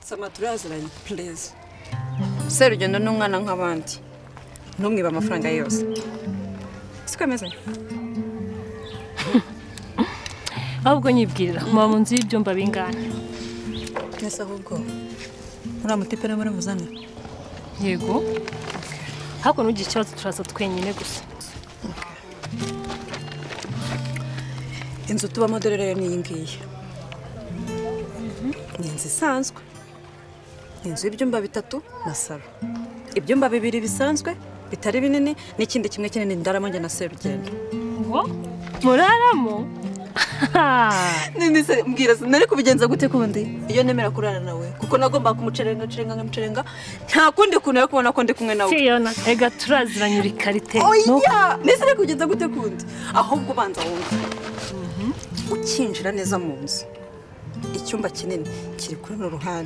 Soma turaziranye pureze serugendo ni umwana nk'abandi ntumwibe amafaranga ye yose siko ameze ahubwo nyibwirira muba mu nzu y'ibyumba bingana twese ahubwo uriya muti pera muri muzane yego hakuno ugira ikibazo turaza twenyine gusa inzu tubamo dore rero n'iyi ngiyi ni inzu isanzwe ni inzu y'ibyumba bitatu na salo ibyumba bibiri bisanzwe bitari binini n'ikindi kimwe kinini ndaramo njye na serugendo ngo muraramo nini se mbwira se nari kubigenza gute kundi iyo nemera kurara nawe kuko nagomba kumucerenga ncerenga nkamucerenga nta kundi kuntu yo kubona ko ndi kumwe nawe fiyona ega turaziranye uri karite oya mbese ari kugenda gute kundi ahubwo ubanza wumve ukinjira neza mu nzu icyumba kinini kiri kuri runo ruhande